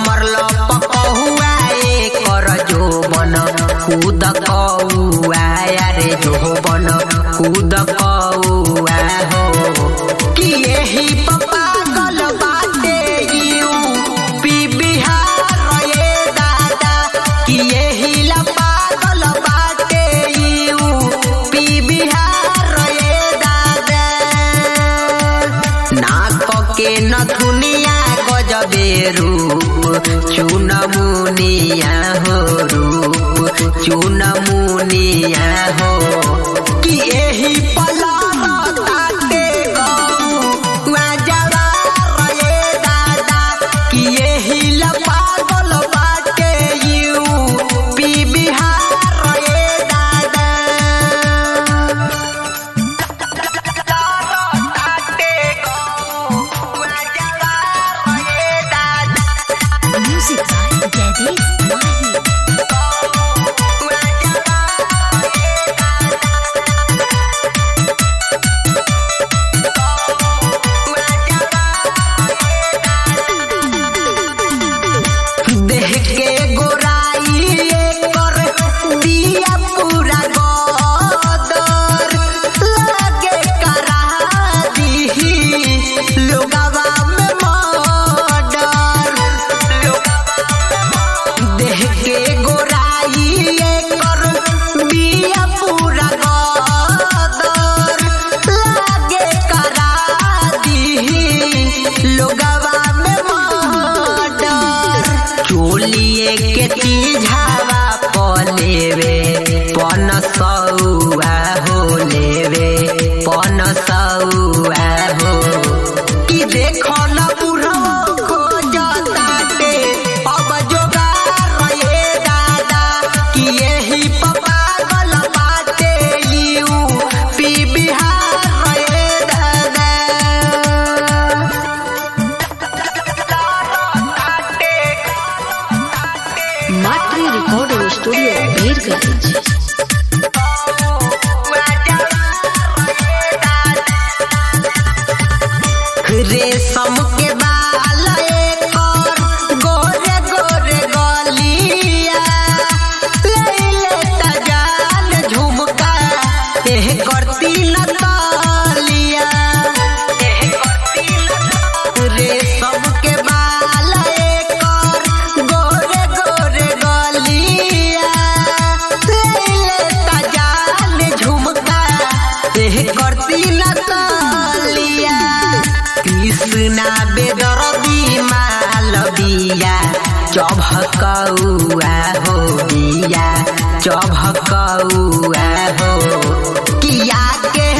कमर लपकहुआ एकर जोबन खुद कौआ रे जोबन खुद कौआ हो कि यही पागल बाटे यू पी बिहार ये दादा कि यही ला पागल बाटे यू पी बिहार ये दादा नाक के नथुनिया गजबे रूप चुनमुनिया हो रूप चुनमुनिया हो कि एही पलार ताटे गौआ जवार ये दादा कि एही ला पागल बाटे यू पी बिहार ये दादा Music by Daddy Mahi. देह के गोराई कर दिया पूरा गदर लगे करा दीही लोगवा में मर्डर देह के गोराई कर दिया पूरा गदर लगे करा दीही लोगवा में मर्डर चोलिए के तीझावा पलेवे पन सौआ हो लेवे पन सौआ हो कि देखो न बुढ़ो खोजताटे अब जोगार ये दादा कि यही पागल बाटे यू पी बिहार ये दादा Matri Recording Studio, Birganj. रेशम के बाल एकर गोरे गोरे गलिया लैले तजाल झुमका एह करती न तालिया रेशम के बाल एकर गोरे गोरे गलिया लैले तजाल झुमका एह करती न तालिया कृष्णा बेदरदी मालविया चभकौआ हो बिया चभकौआ हो किया के